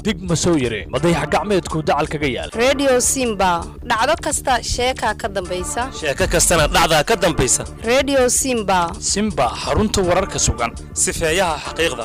dig ma soo yire madayax gacmeedku dacal kaga yaal redio simba dhacdo kasta sheekaa ka dambaysa sheeko kastana dhacdaa ka dambaysa redio simba simba xarunta wararka sugan sifeeyaha xaqiiqda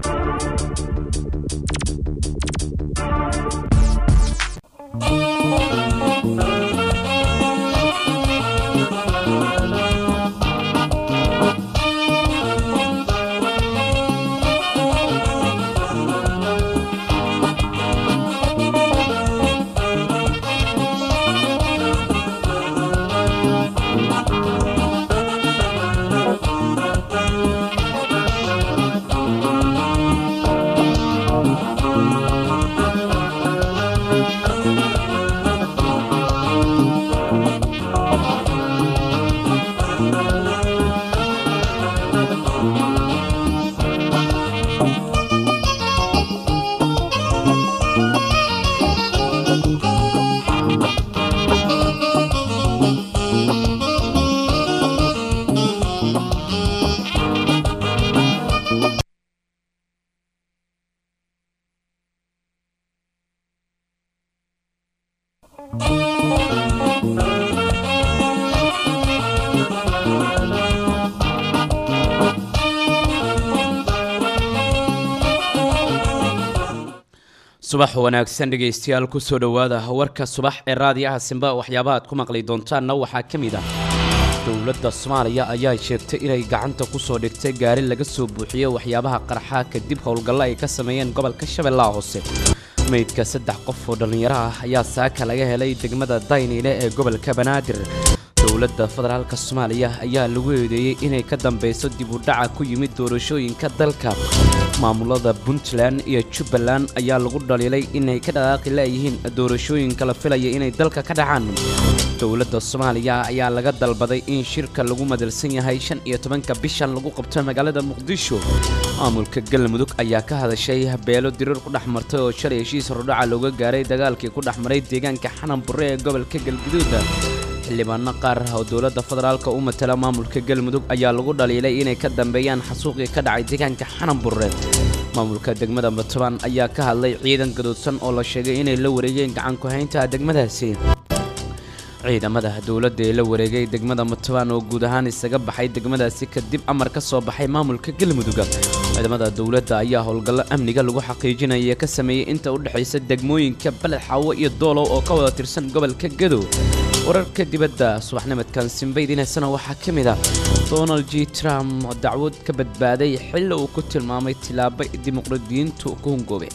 subax wanaagsan dhegaystayaal kusoo dhowaada warka subax ee raadiyaha simba waxyaabaha aad ku maqli doontaanna waxaa ka mid ah dowladda soomaaliya ayaa sheegtay inay gacanta kusoo dhigtay gaari laga soo buuxiyey waxyaabaha qarxa kadib howlgallo ay ka sameeyeen gobolka shabeellaha hoose meydka saddex qof oo dhallinyaro ah ayaa saaka laga helay degmada dayniile ee gobolka banaadir dowladda federaalka soomaaliya ayaa lagu eedeeyey inay ka dambeyso dib u dhaca ku yimid doorashooyinka dalka maamulada puntland iyo jubbaland ayaa lagu dhaliilay inay ka dhaqaaqi leeyihiin doorashooyinka la filaya inay dalka ka dhacaan dowladda soomaaliya ayaa laga dalbaday in shirka lagu madalsan yahay shan iyo tobanka bishan lagu qabto magaalada muqdisho maamulka galmudug ayaa ka hadashay beelo dirir ku dhex martay oo shalay heshiis hordhaca looga gaaray dagaalkii ku dhex maray deegaanka xanan burre ee gobolka galguduud xildhibaano qaar oo dowladda federaalka u matala maamulka galmudug ayaa lagu dhaliilay inay ka dambeeyaan xasuuqii ka dhacay deegaanka xanan burre maamulka degmada puntland ayaa ka hadlay ciidan gadoodsan oo la sheegay inay la wareegeen gacan ku-haynta degmadaasi ciidamada dowladda ee la wareegay degmada puntland oo guud ahaan isaga baxay degmadaasi kadib amar ka soo baxay maamulka galmudug ciidamada dowladda ayaa howlgallo amniga lagu xaqiijinaya ka sameeyey inta u dhexaysa degmooyinka baled xaawo iyo doolow oo ka wada tirsan gobolka gadow wararka dibadda subaxnimadkan simbaydinasana waxaa ka mid ah donald j trump oo dacwad ka badbaaday xilli uu ku tilmaamay tilaabo dimuqraadiyiintu ku hungoobe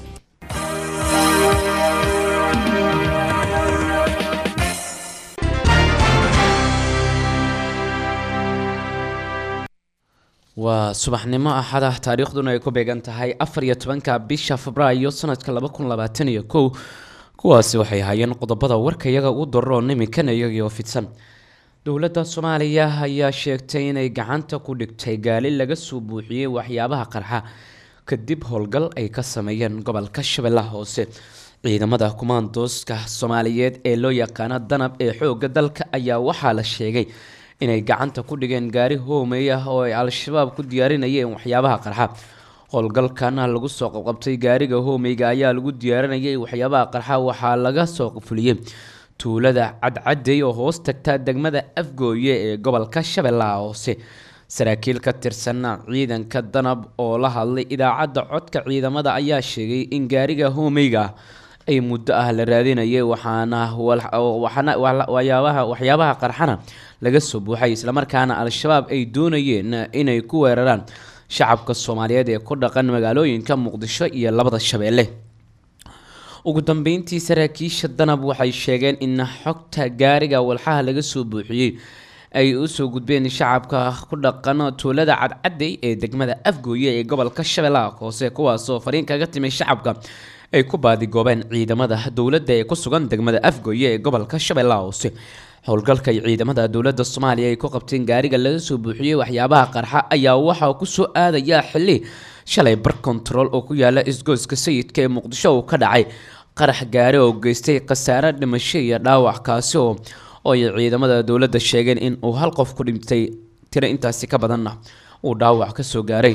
waa subaxnimo axada taariikhduna ay ku beegan tahay afar iyo tobanka bisha febraayo sanadka laba kun labaatan iyo kow kuwaasi waxay ahaayeen qodobada warka iyaga ugu daroon iminkana iyagii oo fidsan dowladda soomaaliya ayaa sheegtay inay gacanta ku dhigtay gaali laga soo buuxiyey waxyaabaha qarxa kadib howlgal ay ka sameeyeen gobolka shabeellaha hoose ciidamada kumaandooska soomaaliyeed ee loo yaqaano danab ee xoogga dalka ayaa waxaa la sheegay inay gacanta ku dhigeen gaari hoomey ah oo ay al-shabaab ku diyaarinayeen waxyaabaha qarxa howlgalkana lagu soo qabqabtay gaariga hoomeyga ayaa lagu diyaarinayay waxyaabaha qarxa waxaa laga soo fuliyey tuulada cadcadey oo hoos tagta degmada afgooye ee gobolka shabeellaha hoose saraakiil ka tirsan ciidanka danab oo la hadlay idaacadda codka ciidamada ayaa sheegay in gaariga hoomeyga ay muddo ah la raadinayay waxaana waxyaabaha qarxana laga soo buuxay islamarkaana al-shabaab ay doonayeen inay ku weeraraan shacabka soomaaliyeed ee ku dhaqan magaalooyinka muqdisho iyo labada shabeelle ugu dambeyntii saraakiisha danab waxay sheegeen in xogta gaariga walxaha laga soo buuxiyey ay usoo gudbeen shacabka ku dhaqan tuulada cadcadey ee degmada afgooye ee gobolka shabeellaha hoose kuwaasoo fariin kaga timay shacabka ay ku baadigoobeen ciidamada dowladda ee ku sugan degmada afgooye ee gobolka shabeellaha hoose howlgalka ay ciidamada dowladda soomaaliya ay ku qabteen gaariga laga soo buuxiyey waxyaabaha qarxa ayaa waxaa kusoo aadayaa xili shalay bar kontarool oo ku yaala isgoyska sayidka ee muqdisho uu ka dhacay qarax gaari oo geystay khasaare dhimasho iyo dhaawac kaasi oo oo ay ciidamada dowladda sheegeen in uu hal qof ku dhintay tiro intaasi ka badanna uu dhaawac ka soo gaaray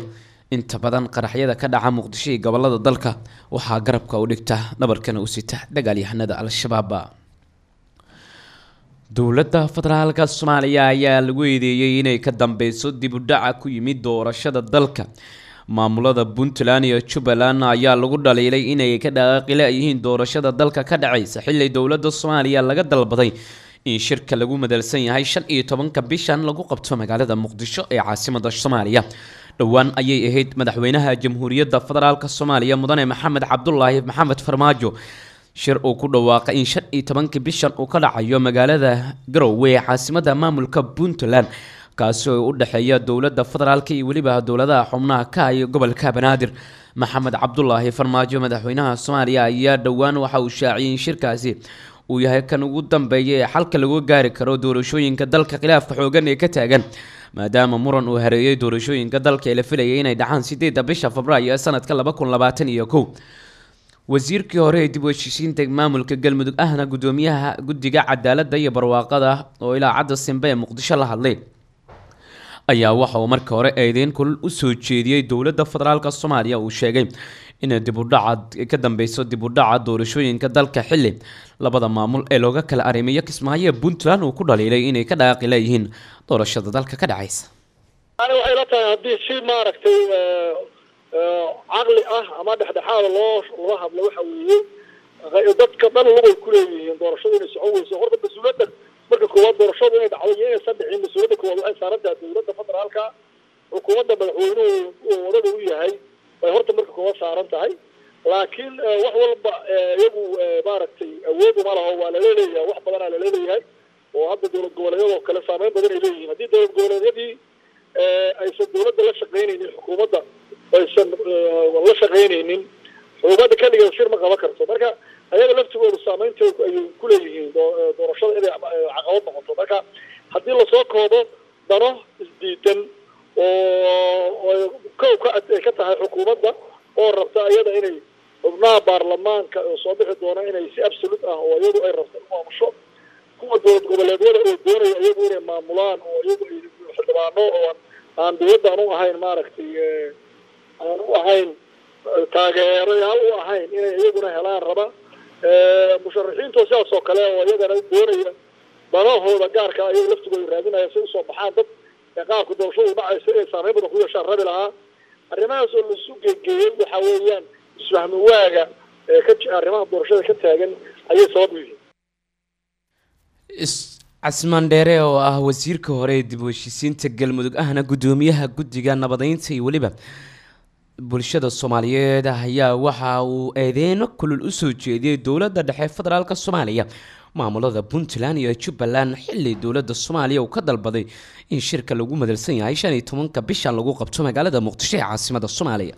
inta badan qaraxyada ka dhaca muqdisho iyo gobolada dalka waxaa garabka u dhigta dhabarkana u sita dagaalyahanada al-shabaab dowladda federaalka soomaaliya ayaa lagu eedeeyey inay ka dambeyso dib u dhaca ku yimid doorashada dalka maamulada puntland iyo jubbaland ayaa lagu dhaliilay inay ka dhaqaaqila yihiin doorashada dalka ka dhaceysa xili dowladda soomaaliya laga dalbaday in shirka lagu madalsan yahay shan iyo tobanka bishan lagu qabto magaalada muqdisho ee caasimada soomaaliya dhowaan ayay ahayd madaxweynaha jamhuuriyadda federaalk soomaaliya mudane maxamed cabdulaahi maxamed farmaajo shir uu ku dhawaaqay in shan iyo tobankii bishan uu ka dhacayo magaalada garowe ee caasimada maamulka puntland kaasi oo u dhexeeya dowladda federaalk iyo weliba dowladaha xubnaha ka iyo gobolka banaadir maxamed cabdulaahi farmaajo madaxweynaha soomaaliya ayaa dhowaan waxa uu shaaciyay in shirkaasi uu yahay kan ugu dambeeya ee xalka lagu gaari karo doorashooyinka dalka khilaafka xoogan ee ka taagan maadaama muran uu hareeyay doorashooyinka dalka ee la filayay inay dhacaan sideedda bisha febraayo ee sanadka laba kun labaatan iyo kow wasiirkii hore ee dib u heshiisiinta maamulka galmudug ahna gudoomiyaha guddiga cadaaladda iyo barwaaqada oo ilaa cadda simbe ee muqdisho la hadlay ayaa waxa uu marka hore eedeyn kulul usoo jeediyey dowladda federaalk soomaaliya uu sheegay inay dibudhaca ka dambeyso dibudhaca doorashooyinka dalka xili labada maamul ee looga kala arrimiyo kismaayo ee puntland uu ku dhaliilay inay ka dhaaqi leeyihiin doorashada dalka ka dhacaysa ani waxay la tahay haddii si maaragtay caqli ah ama dhexdhexaada loo loo hadlo waxa weeye dadka dhan lugay kuleeyihiin doorashadu inay socon weyso horta mas-uuliyadda marka koowaad doorashadu inay dhacdo iyo inaysan dhicin mas-uuliyadda koowaad waxay saaran tahay dowladda federaalka xukuumadda madaxweynuhu uu wadada u yahay bay horta marka koowaad saaran tahay laakiin wax walba iyagu maaragtay awood uma laho waa laleeleeyahay wax badanaa laleeleeyahay oo hadda dowlad goboleedyadoo kale saameyn badan ay leeyihiin haddii dowlad goboleedyadii aysan dowladda la shaqaynaynin xukuumadda aysan la shaqaynaynin xukuumadda keligeed shir ma qaban karto marka ayaga laftigooda saameynteedu ayay kuleeyihiin doorashada inay caqabad noqoto marka haddii lasoo koobo dano isdiidan oo kow ka ay ka tahay xukuumadda oo rabta iyada inay xubnaha baarlamaanka oo soo bixi doona inay si absolute ah oo iyadu ay rabto u maamusho kuwa dowlad goboleedyada oo doonaya iyagu inay maamulaan oo iyagu xildhibaano oo aan dowladda aan u ahayn maaragtay aan u ahayn taageerayaal u ahayn inay iyaguna helaan raba musharaxiinto sidaas oo kale oo iyagana doonaya danahooda gaarka ayaga laftigooda raadinaya si usoo baxaan dad qaabka doorashadu dhacaysa inay saameyn badan ku yeeshaan rabi lahaa arrimahaas oo laisu geegeeyey waxa weeyaan isfahmi waaga ka arrimaha doorashada ka taagan ayay sabab u yihiin casmaan dheere oo ah wasiirka hore ee dib u heshiisiinta galmudug ahna gudoomiyaha guddiga nabadeynta iyo weliba bulshada soomaaliyeed ayaa waxa uu eedeyno kulul usoo jeediyey dowladda dhexe federaalk soomaaliya maamulada puntland iyo jubbaland xili dowladda soomaaliya uu ka dalbaday in shirka lagu madalsan yahay shan iyo tobanka bishan lagu qabto magaalada muqdisho ee caasimada soomaaliya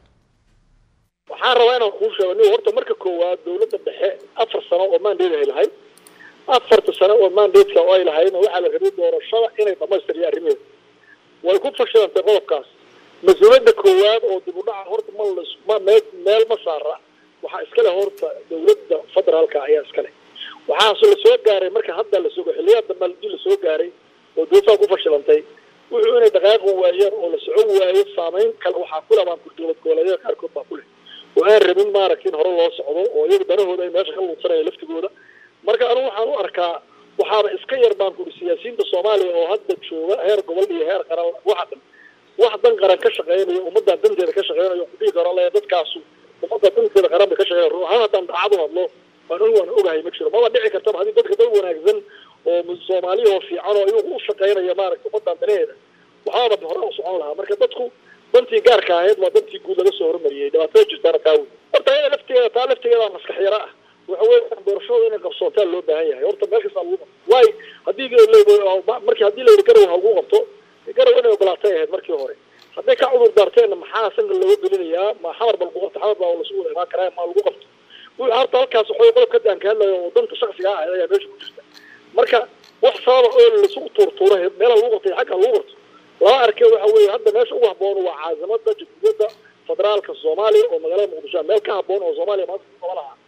waxaan rabaa inaan kuu sheego nin horta marka koowaad dowladda dhexe afar sano oo mandate ay lahayd afarta sano oo mandateka oo ay lahaydna waxaa la rabay doorashada inay dhamaystiriyo arrimeeda way ku fashilantay qodobkaas mas-uuliyadda koowaad oo dib u dhaca horta ma ma meel meel ma saara waxaa iskale horta dowladda federaalka ayaa iskale waxaase lasoo gaaray marka hadda lasoo xiliyaad dambe hadii lasoo gaaray oo dowladdaa ku fashilantay wuxuu inay dhaqaaqi waayeen oo la socon waayo saameyn kale waxaa ku labaan dowlad goboleedyada qaarkood baa ku leh oo aan rabin maaragta in hore loo socdo oo iyaga danahooda ay meesha ka luudsanaya laftigooda marka anigu waxaan u arkaa waxaaba iska yar baan kuri siyaasiyiinta soomaaliya oo hadda jooga heer gobol iyo heer qaran waxa dhan wax dan qaran ka shaqeynayo ummaddan danteeda ka shaqeynayo kudhihi karo le dadkaasu ummadda danteeda qaran bay ka shaqeynaya ruux ahaan haddaan daacad u hadlo waan anigu waan ogahay ma jiro maba dhici kartaba haddii dadka dad wanaagsan oo soomaaliya oo fiican oo iyagu u shaqeynaya maaragta ummaddan danaheeda waxaaba hore u socon lahaa marka dadku dantii gaarka ahayd waa dantii guud laga soo hormariyey dhibaatada jirtaana taa wey horta ayada lafteeda taa lafteeda maskax yaro ah waxa weeyaan doorashada inay qabsoontaa loo baahan yahay horta meel kasta lagu qabto waay haddii markii haddii la yidhi garow ha lagu qabto garow inay ogolaatay ahayd markii hore hadday ka cudur daarteenna maxaa sanka looga gelinayaa ma xamar ba lagu qabto xamar baa lasu wada imaan karaa ma lagu qabto horta halkaas waxay qodobka aan ka hadlayo oo danta shaksiga ah ayaa meesha ku jirta marka wax sababa oo laisugu tuurtuuro meelaha lagu qabtay xagga lagu qabto laba arkee waxa weeye hadda meesha ugu habboon waa caasimada jamhuuriyadda federaalka soomaaliya oo magaalada muqdisho meel ka habboon oo soomaaliya maanta ku qaban lahaa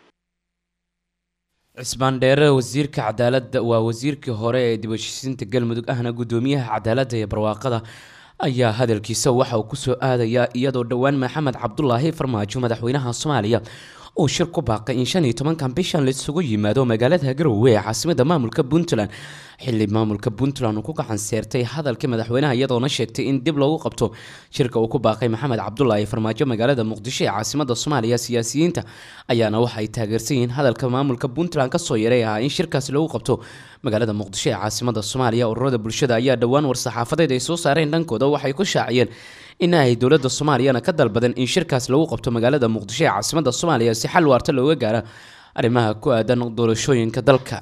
cismaan dheere wasiirka cadaaladda waa wasiirkii hore ee dib u heshiisiinta galmudug ahna gudoomiyaha cadaaladda iyo barwaaqada ayaa hadalkiisa waxa uu kusoo aadayaa iyadoo dhowaan maxamed cabdulaahi farmaajo madaxweynaha soomaaliya uu shir ku baaqay in shan iyo tobankan bishan laisugu yimaado magaalada garowe ee caasimada maamulka puntland xili maamulka puntland uu ku gacan seertay hadalkii madaxweynaha iyadoona sheegtay in dib loogu qabto shirka uu ku baaqay maxamed cabdulaahi farmaajo magaalada muqdisho ee caasimada soomaaliya siyaasiyiinta ayaana waxa ay taageersan yihiin hadalka maamulka puntland kasoo yaray ahaa in shirkaasi lagu qabto magaalada muqdisho ee caasimada soomaaliya ururada bulshada ayaa dhowaan war-saxaafadeed ay soo saareen dhankooda waxay ku shaaciyeen in ay dowladda soomaaliyana ka dalbadeen in shirkaas lagu qabto magaalada muqdisho ee caasimada soomaaliya si xal waarta looga gaaro arrimaha ku aadan doorashooyinka dalka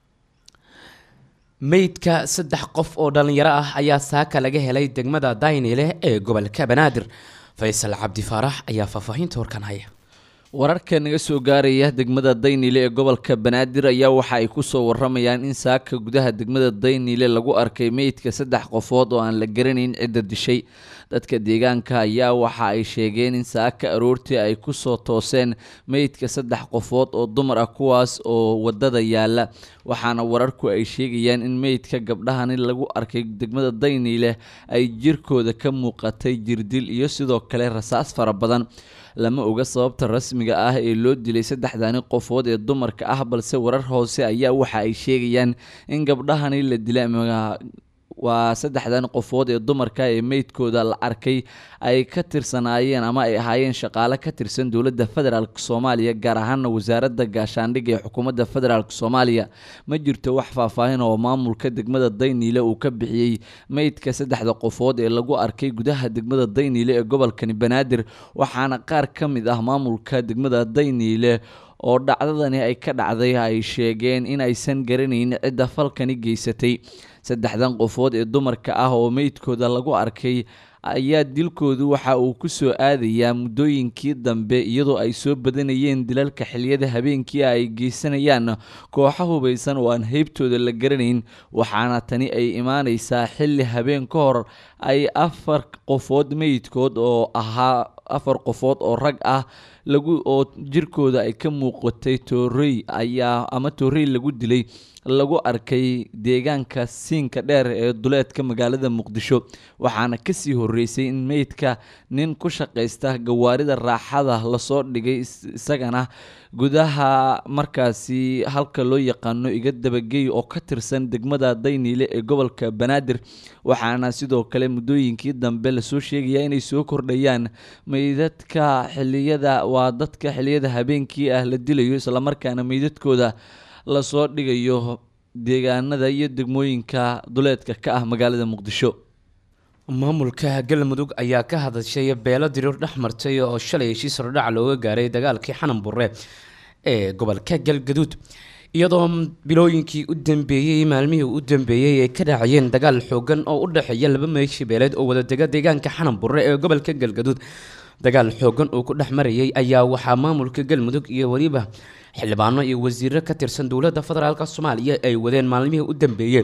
meydka saddex qof oo dhalinyaro ah ayaa saaka laga helay degmada daynile ee gobolka banaadir faysal cabdi faarax ayaa faahfaahinta warkan haya wararka naga soo gaaraya degmada daynile ee gobolka banaadir ayaa waxa ay kusoo waramayaan in saaka gudaha degmada daynile lagu arkay meydka saddex qofood oo aan la garanayn cidda dishay dadka deegaanka ayaa waxa ay sheegeen in saaka aroortii ay kusoo tooseen meydka saddex qofood oo dumar ah kuwaas oo wadada yaala waxaana wararku ay sheegayaan in meydka gabdhahani lagu arkay degmada daynile ay jirkooda ka muuqatay jirdil iyo sidoo kale rasaas fara badan lama oga sababta rasmiga ah ee loo dilay saddexdani qofood ee dumarka ah balse warar hoose ayaa waxa ay sheegayaan in gabdhahani la dilay waa saddexdan qofood ee dumarka ee meydkooda la arkay ay ka tirsanaayeen ama ay ahaayeen shaqaale ka tirsan dowladda federaalk soomaaliya gaar ahaana wasaaradda gaashaandhigga ee xukuumadda federaalk soomaaliya ma jirto wax faahfaahin oo maamulka degmada dayniile uu ka bixiyey meydka saddexda qofood ee lagu arkay gudaha degmada dayniile ee gobolkani banaadir waxaana qaar ka mid ah maamulka degmada dayniile oo dhacdadani ay ka dhacday ay sheegeen in aysan garanayn cidda falkani geysatay saddexdan qofood ee dumarka ah oo meydkooda lagu arkay ayaa dilkoodu waxa uu ku soo aadayaa muddooyinkii dambe iyadoo ay soo badanayeen dilalka xiliyada habeenkii ay geysanayaan kooxo hubaysan oo aan heybtooda la garanayn waxaana tani ay imaaneysaa xilli habeen ka hor ay afar qofood meydkood oo ahaa afar qofood oo rag ah lagu oo jirkooda ay ka muuqatay toorey ayaa ama toorey lagu dilay lagu arkay deegaanka siinka dheer ee duleedka magaalada muqdisho waxaana kasii horeysay in meydka nin ku shaqaysta gawaarida raaxada lasoo dhigay isagana gudaha markaasi halka loo yaqaano iga dabagey oo ka tirsan degmada dayniile ee gobolka banaadir waxaana sidoo kale muddooyinkii dambe lasoo sheegaya inay soo kordhayaan meydadka xiliyada waa dadka xiliyada habeenkii ah la dilayo islamarkaana meydadkooda lasoo dhigayo deegaanada iyo degmooyinka duleedka ka ah magaalada muqdisho maamulka galmudug ayaa ka hadashay beelo diriir dhex martay oo shalay heshiis hordhac looga gaaray dagaalkii xanan burre ee gobolka galgaduud iyadoo bilooyinkii u dambeeyey maalmihii u dambeeyey ay ka dhacayeen dagaal xoogan oo u dhexeeya laba meeshi beeleed oo wadadega deegaanka xanan burre ee gobolka galgaduud dagaal xoogan uu ku dhex marayay ayaa waxaa maamulka galmudug iyo weliba xildhibaano iyo wasiiro ka tirsan dowladda federaalk soomaaliya ay wadeen maalmihii u dambeeyeen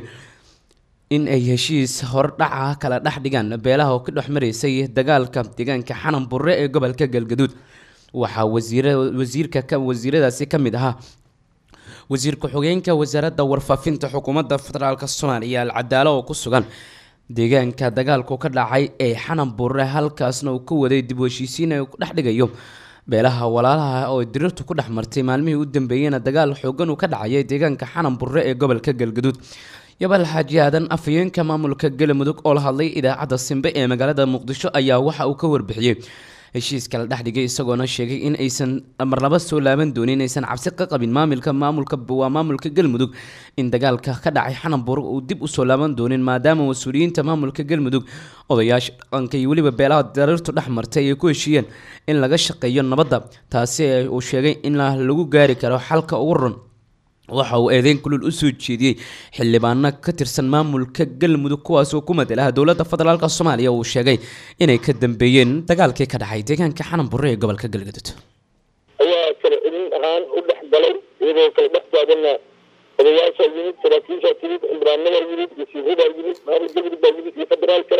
in ay heshiis hordhaca kala dhex dhigaan beelaha oo ka dhex maraysay dagaalka deegaanka xanan burre ee gobolka galgaduud waxaa wasiir wasiirka ka wasiiradaasi ka mid ahaa wasiir ku-xigeenka wasaaradda warfaafinta xukuumadda federaalk soomaaliya alcadaalo oo ku sugan deegaanka dagaalku ka dhacay ee xanan burre halkaasna uu ka waday dib u heshiisiin ay ku dhex dhigayo beelaha walaalaha oo diriirtu ku dhex martay maalmihii u dambeeyeyna dagaal xoogan uu ka dhacayay deegaanka xanan burre ee gobolka galgaduud yabal xaaji aadan afhayeenka maamulka galmudug oo la hadlay idaacadda simbe ee magaalada muqdisho ayaa waxa uu ka warbixiyey heshiiska la dhex dhigay isagoona sheegay in aysan marlaba soo laaban doonin aysan cabsi ka qabin maamulka maamulka waa maamulka galmudug in dagaalka ka dhacay xananburg uu dib usoo laaban doonin maadaama mas-uuliyiinta maamulka galmudug odayaasha dhaqanka iyo weliba beelaha dariirtu dhex martay ay ku heshiiyeen in laga shaqeeyo nabadda taasi uu sheegay in lagu gaari karo xalka ugu run waxa uu eedeyn kulul u soo jeediyey xildhibaano ka tirsan maamulka galmudug kuwaasoo ku madalaha dowladda federaalk soomaaliya uu sheegay inay ka dambeeyeen dagaalkii ka dhacay deegaanka xanan burre ee gobolka galgaduud ayaa kala celin ahaan u dhex galay iyadoo kala dhex taagana odayaasha yimid saraakiisha timid xildhibaanada yimid wasiiradaa yimid maamul galmudug baa yimid iyo federaalkana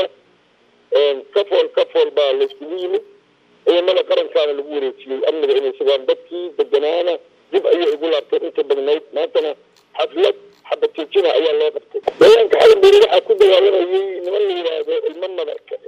kafool kafool baa layskugu yimid ciidamada qarankaana lagu wareejiyey amniga inay sugaan dadkii deganaana dib ayay ugu laabteen inta badnayd maantana xaflad xabad joojina ayaa loo qabtay deegaanka xalanburi waxaa ku dagaalamayay niman la yidhaahdo ilmo madarka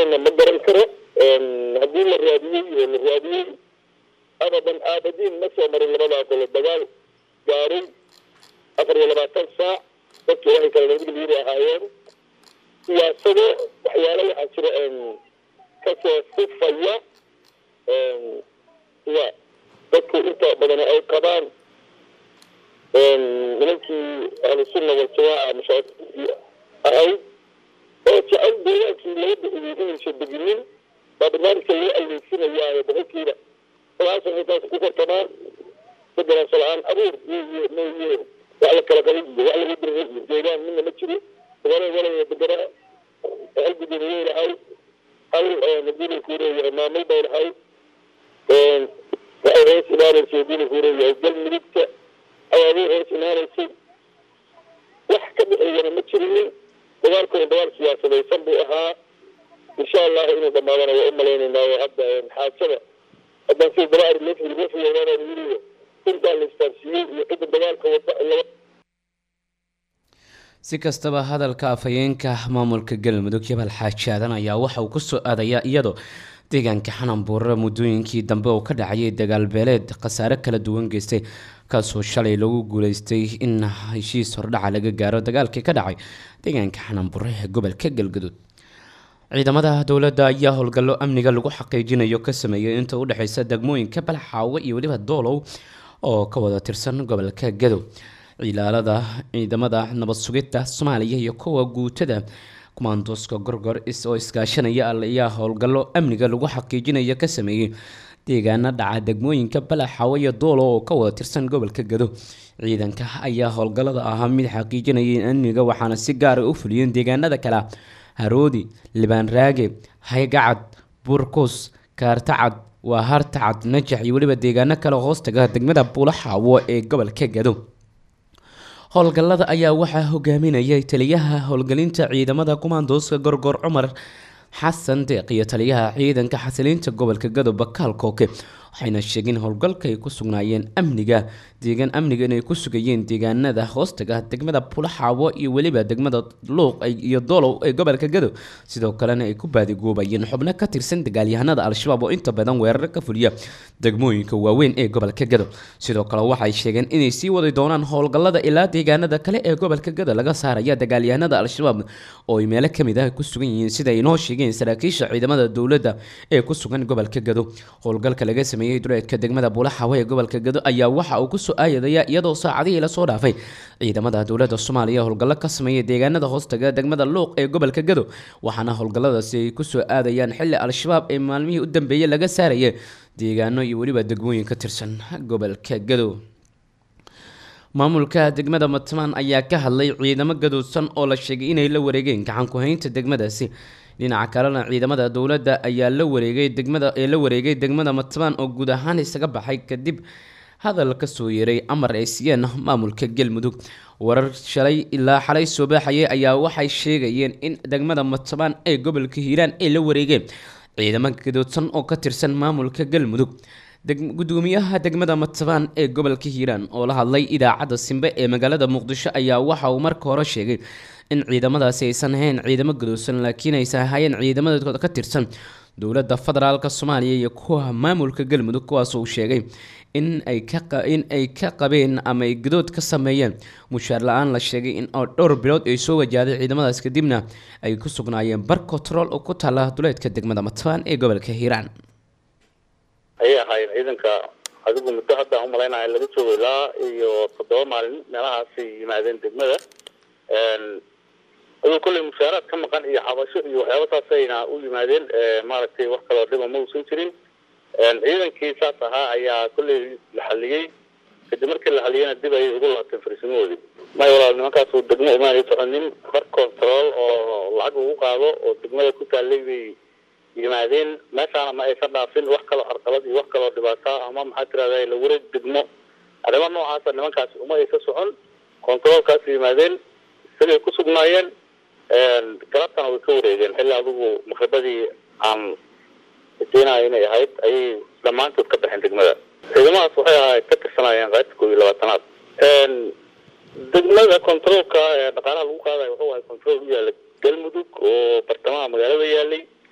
jirana ma garan karo haddii la raadiyey oo la raadiyey abadan aabadiin ma soo marin labadaa golo dagaal gaaray afar iyo labaatan saac dadki waxay kala nabadgelyada ahaayeen siyaasado waxyaalo waxaa jira kasoo sifaya sida dadku inta badan ay qabaan nimankii ahlusunna waljamaaca mashaakilkii ahayd oo jecel deegaankii laga bixiyey inaysan deginin baa barnaamijka loo aleysinayaayo boqolkiiba sagaashan intaas ku kortamaan bedelanso la-aan abuur iyo mooye wax la kala qabay iyo wax lagu diray iyo deegaan midna ma jiro dagala walaya degana hal gudoomiye lahay hal madiina kuu leeyahay maamul bay lahay waxay hoos imaanaysay madiina kuu leeyahay galmudugta ayaabay hoos imaanaysay wax ka dhexeeyana ma jirinin dagaalkuna dagaal siyaasadaysan buu ahaa insha allah inuu dhamaadana waa u malaynaynaayo hadda xaajada haddaan sida daba ari loo fili loo fiyeynaan yiriyo intaa la istaarsiiyey iyo cidda dagaalka wada laba si kastaba hadalka afhayeenka maamulka galmudug jabal xaaji aadan ayaa waxa uu kusoo aadayaa iyadoo deegaanka xananbuurre muddooyinkii dambe oo ka dhacayay dagaal beeleed khasaare kala duwan geystay kaasoo shalay lagu guuleystay in heshiis hordhaca laga gaaro dagaalkii ka dhacay deegaanka xananbuurre ee gobolka galgaduud ciidamada dowladda ayaa howlgallo amniga lagu xaqiijinayo ka sameeyay inta u dhexeysa degmooyinka balxaawe iyo weliba doolow oo ka wada tirsan gobolka gadow cilaalada ciidamada nabad sugidda soomaaliya iyo kuwa guutada kumaandooska gorgor oo iskaashanaya ayaa howlgallo amniga lagu xaqiijinayo ka sameeyey deegaana dhaca degmooyinka balaxaawe iyo doolo oo ka wada tirsan gobolka gado ciidanka ayaa howlgallada ahaa mid xaqiijinaya amniga waxaana si gaara u fuliyeen deegaanada kale haroodi libaan raage haygacad burkus kaartacad waa hartacad najax iyo weliba deegaano kale hoostaga degmada buulaxaawo ee gobolka gado howlgallada ayaa waxaa hogaaminayay taliyaha howlgelinta ciidamada kumaandooska gorgor cumar xasan deeq iyo taliyaha ciidanka xasiliinta gobolka gado bakaal kooke waxayna sheegeen howlgalka ay ku sugnaayeen amniga deegaan amniga inay ku sugayeen deegaanada hoostaga degmada bulaxaawo iyo weliba degmada luuq iyo doolow ee gobolka gado sidoo kalena ay ku baadigoobayeen xubno ka tirsan dagaalyahanada al-shabaab oo inta badan weerar ka fuliya degmooyinka waaweyn ee gobolka gado sidoo kale waxay sheegeen inay sii wadi doonaan howlgallada ilaa deegaanada kale ee gobolka gado laga saaraya dagaalyahanada al-shabaab oo ay meelo kamid ah ku sugan yihiin sida ay noo sheegeen saraakiisha ciidamada dowladda ee ku sugan gobolka gado howlgalka laga sameeyey duleedka degmada buulaxawe ee gobolka gado ayaa waxa uu kusoo aayadaya iyadoo saacadihii lasoo dhaafay ciidamada dowladda soomaaliya howlgallo ka sameeyay deegaanada hoostaga degmada luuq ee gobolka gado waxaana howlgalladaasi ay kusoo aadayaan xilli al-shabaab ee maalmihii u dambeeyey laga saaraya deegaano iyo weliba degmooyin ka tirsan gobolka gado maamulka degmada matmaan ayaa ka hadlay ciidamo gadoodsan oo la sheegay inay la wareegeen gacan ku-haynta degmadaasi dhinaca kalena ciidamada dowladda ayaa la wareegay degmada ee la wareegay degmada matmaan oo guud ahaan isaga baxay kadib hadal ka soo yeeray amar ay siiyeen maamulka galmudug warar shalay ilaa xalay soo baaxayay ayaa waxay sheegayeen in degmada matmaan ee gobolka hiiraan ay la wareegeen ciidamo gadoodsan oo ka tirsan maamulka galmudug gudoomiyaha degmada matabaan ee gobolka hiiraan oo la hadlay idaacadda simbe ee magaalada muqdisho ayaa waxa uu marka hore sheegay in ciidamadaasi aysan ahayn ciidamo gadoosan laakiin aysan ahaayeen ciidamadooda ka tirsan dowladda federaalk soomaaliya iyo kuwa maamulka galmudug kuwaas uu sheegay in ay kain ay ka qabeen ama ay gadood ka sameeyeen mushaar la-aan la sheegay in oo dhowr bilood ay soo wajahday ciidamadaas kadibna ay ku sugnaayeen bar control oo ku taala duleedka degmada matabaan ee gobolka hiiraan ayay ahaayeen ciidanka adigu muddo hadda umalaynaya laga joogo ilaa iyo toddoba maalin meelahaasay yimaadeen degmada aduu kolley mushaaraad ka maqan iyo cabasho iyo waxyaaba saasayna u yimaadeen maaragtay wax kaloo dhiba ma uusan jirin ciidankii saas ahaa ayaa kolley la xaliyey kadib markii la xaliyeyna dib ayay ugu laabteen farsimahoodii may walaal nimankaasu degmo umaanay soconin bar control oo lacag ugu qaado oo degmada ku taallay bay yimaadeen meeshaana ma aysan dhaafin wax kaloo carqalad iyo wax kaloo dhibaata ama maxaa tirahda la wareeg degmo arrimo noocaasa nimankaasi uma aysa socon controolkaas yimaadeen isagay ku sugnaayeen galabtana way ka wareegeen xilli adigu maqribadii aan rajeynayo inay ahayd ayay dhammaantood ka baxeen degmada ciidamadaas waxay ahayd ka tirsanaayeen qaybta koob iyo labaatanaad degmada controolka ee dhaqaalaha lagu qaadayo wuxuu ahay control u yaala galmudug oo bartamaha magaalada yaalay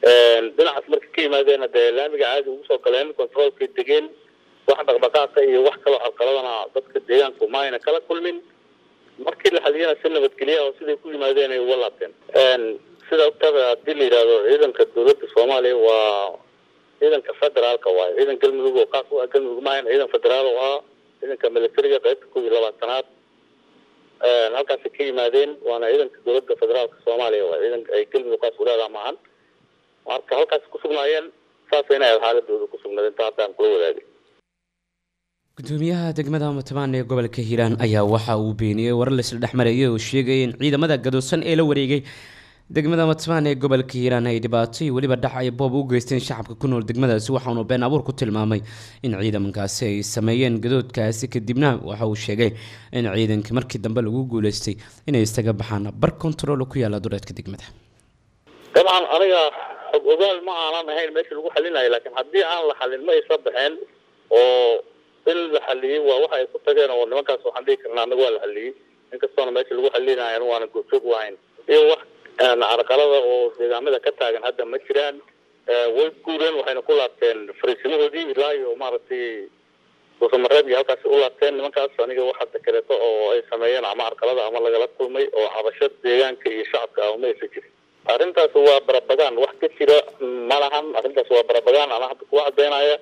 dhinacaas marka ka yimaadeenna dee laamiga caadi ugu soo galeen controolkay degeen wax dhaqdhaqaaqa iyo wax kaloo carqaladana dadka deegaanku maayna kala kulmin markii la xaliyana si nabadgelya oo siday ku yimaadeen ay uga laabteen sida ogtada haddii la yidhaahdo ciidanka dowladda soomaaliya waa ciidanka federaalka waayo ciidan galmudug oo qaas u ah galmudug maahan ciidan federaal oo ah ciidanka militariga qaybta kow iyo labaatanaad halkaasay ka yimaadeen waana ciidanka dowladda federaalka soomaaliya waa ciidan ay galmudug qaas u leedaha maahan marka halkaas ku sugnaayeen saasayna aad xaaladooda ku sugnayd inta hadda aan kula wadaagay gudoomiyaha degmada matamaan ee gobolka hiiraan ayaa waxa uu beeniyey warar laisla dhexmarayay oo sheegaya in ciidamada gadoosan ee la wareegay degmada matamaan ee gobolka hiiraan ay dhibaato iyo weliba dhac ay boob u geysteen shacabka ku nool degmadaasi waxaanu been abuur ku tilmaamay in ciidamankaasi ay sameeyeen gadoodkaasi kadibna waxa uu sheegay in ciidanka markii dambe lagu guuleystay inay isaga baxaan bar control ku yaala dureedka degmada dabcan aniga xog ogaal ma aanan ahayn meesha lagu xalinayo laakiin haddii aan la xalin ma aysa baxeen oo in la xaliyey waa waxa ay ku tageen oo nimankaas waxaan dhihi karnaa anaga waa la xaliyey inkastoona meesha lagu xalinayo anu waana goobjoog u ahayn iyo wax carqalada oo deegaamada ka taagan hadda ma jiraan way guureen waxayna ku laabteen fariisimahoodii ilaa iyo maaragtay duusamareeb iyo halkaasi u laabteen nimankaas aniga wax hadda kaleeto oo ay sameeyeen ama carqalada ama lagala kulmay oo cabasho deegaanka iyo shacabka ah ma aysa jirin arrintaas waa barabagaan wax ka jira ma lahan arrintaas waa barabagaan ana hadda kuwa cadeynaya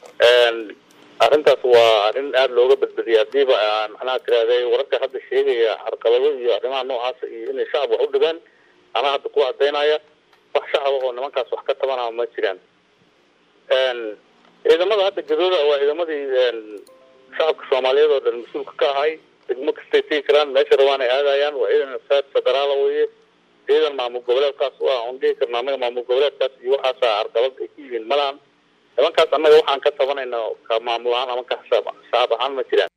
arrintaas waa arrin aada looga badbadiyay hadiiba macnaha tirahday wararka hadda sheegaya carqalado iyo arrimaha noocaas iyo inay shacab wax u dhigaan anaa hadda kuwa cadeynaya wax shacaba oo nimankaas wax ka tabanaa ma jiraan ciidamada hadda gadooda waa ciidamadii shacabka soomaaliyeed oo dhan mas-uulka ka ahay degmo kastay tegi karaan meesha rabaan ay aadayaan waa ciidan saad federaala weye ciidan maamul goboleedkaas u ah on dhihi karna anaga maamul goboleedkaas iyo waxaasa carqalad ay ku yihiin malahan nimankaas annaga waxaan ka tabanayna ka maamul ahaan ama ka xisaab xisaab ahaan ma jiraan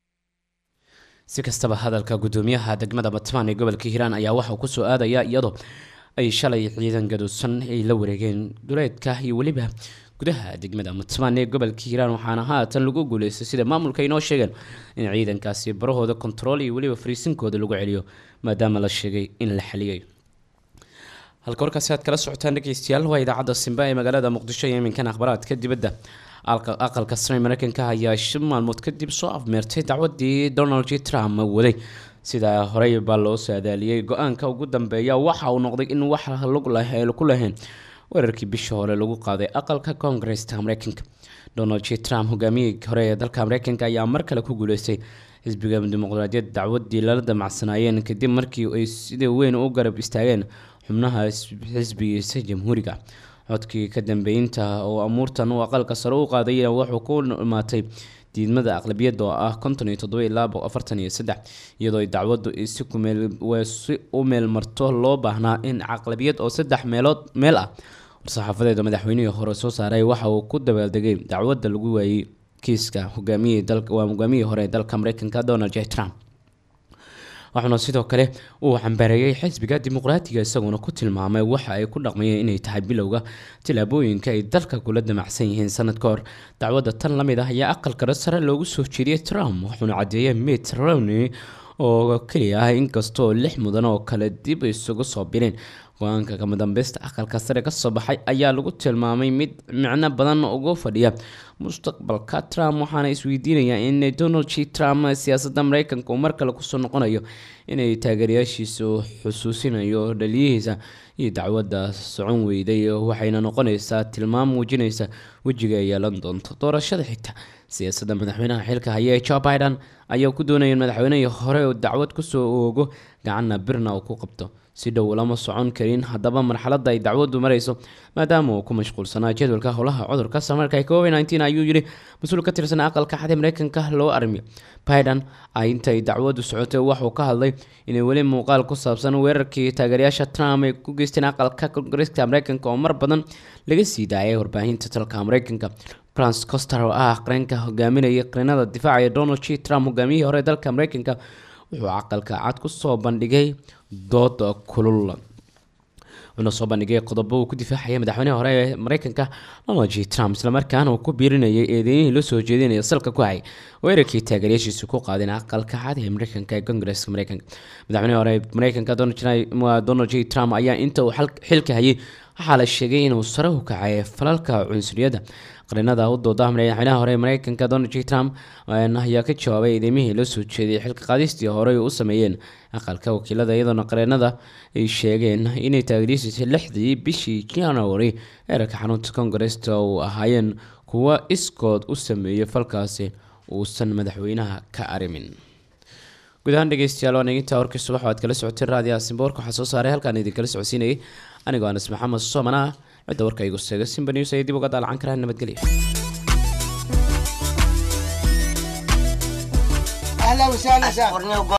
si kastaba hadalka gudoomiyaha degmada batmaan ee gobolka hiiraan ayaa waxauu kusoo aadaya iyadoo ay shalay ciidan gaduusan ay la wareegeen duleedka iyo weliba gudaha degmada matmaan ee gobolka hiiraan waxaana haatan lagu guuleystay sida maamulka inoo sheegeen in ciidankaasi barahooda kontarool iyo weliba fariisinkooda lagu celiyo maadaama la sheegay in la xaliyay halka warkaasi aad kala socotaan dhegeystayaal waa idaacadda simba ee magaalada muqdisho iyo iminkan akhbaraadka dibadda aqalka sare mareykanka ayaa shan maalmood kadib soo afmeertay dacwadii donald j trump waday sidaa horey baa loo saadaaliyey go-aanka ugu dambeeya waxa uu noqday in wax lug ku lahayn weerarkii bishii hore lagu qaaday aqalka koongareska mareykanka donald j trump hogaamiyihii hore ee dalka mareykanka ayaa mar kale ku guuleystay xisbiga dimuqraadiyadda dacwadii lala damacsanaayeen kadib markii ay sida weyn u garab istaageen xubnaha xisbigiisa jamhuuriga codkii ka dambeynta oo amuurtan uu aqalka sare u qaadayna wuxuu ku imaatay diidmada aqlabiyadda oo ah konton iyo toddoba ilaa afartan iyo saddex iyadoo ay dacwaddu si kumeel si u meel marto loo baahnaa in aqlabiyad oo saddex meelood meel ah war-saxaafadeeda madaxweynihii hore soo saaray waxa uu ku dabaaldegay dacwadda lagu waayey kiiska hogaamiyihii dalka waa hogaamiyihii hore ee dalka mareykanka donald j trump waxauna sidoo kale uu xambaareeyey xisbiga dimuqraatiga isaguna ku tilmaamay waxa ay ku dhaqmayeen inay tahay bilowga tilaabooyinka ay dalka kula damacsan yihiin sanad ka hor dacwadda tan lamid ah ayaa aqalkara sare loogu soo jeediyey trump wuxuuna cadeeyey mitt romney oo keliya ah inkastoo lix mudan oo kale dib isugu soo bireen go-aanka kama dambeysta aqalka sare kasoo baxay ayaa lagu tilmaamay mid micno badan ugu fadhiya mustaqbalka trump waxaana isweydiinayaa in donald j trump siyaasadda mareykanka uu mar kale kusoo noqonayo inay taageerayaashiisa xusuusinayo dhaliyihiisa iyo dacwadda socon weyday waxayna noqonaysaa tilmaam muujinaysa wejiga ay yeelan doonto doorashada xigta siyaasadda madaxweynaha xilka haya ee joe biden ayaa ku doonaya in madaxweynihii hore uu dacwad kusoo oogo gacanna birna uu ku qabto si dhow lama socon karin haddaba marxaladda ay dacwaddu marayso maadaama uu ku mashquulsanaa jadwalka howlaha cudurka samarka covid nteen ayuu yidhi mas-uul ka tirsan aqalka xad ee mareykanka loo armiyo biden intay dacwaddu socotay waxuu ka hadlay inay weli muuqaal ku saabsan weerarkii taageerayaasha trump ay ku geysteen aqalka kongareska mareykanka oo mar badan laga sii daayay warbaahinta dalka mareykanka france coster oo ah qareenka hogaaminaya qareenada difaaca ee donald j trump hogaamiyihii hore ee dalka mareykanka wuxuu aqalka cad kusoo bandhigay dood kulul wuxuuna soo bandhigay qodobo uu ku difaacaya madaxweynaha hore ee mareykanka donald j trump islamarkaana uu ku biirinayay eedeynihii loo soo jeedinaya salka ku hay weerarkii taageeryaashiisu ku qaadeen aqalka cad ee mareykanka ee kongareska mareykanka madaxweynaha hore ee mareykanka donald j trump ayaa inta uu xilka hayay waxaa la sheegay inuu sare u kacay falalka cunsuriyadda qarinada u dooda madaxweynaha hore ee mareykanka donald j trump ayaa ka jawaabay eedeymihii la soo jeediyay xilka qaadistii horey u sameeyeen aqalka wakiilada iyadoona qareenada ay sheegeen inay taageeriisisay lixdii bishii january eerarka xarunta congaresta uu ahaayeen kuwa iskood u sameeyay falkaasi uusan madaxweynaha ka arimin guud ahaan dhegeystayaal waan egintaa warkii subax oo aad kala socotay raadiyaha simboorka waxaa soo saaray halkaan idinkala socodsiinayay anigoo anas maxamed soomana cidda warka igu seega simba news ayay dib uga daalacan karaan nabadgelya اهلا وسهلا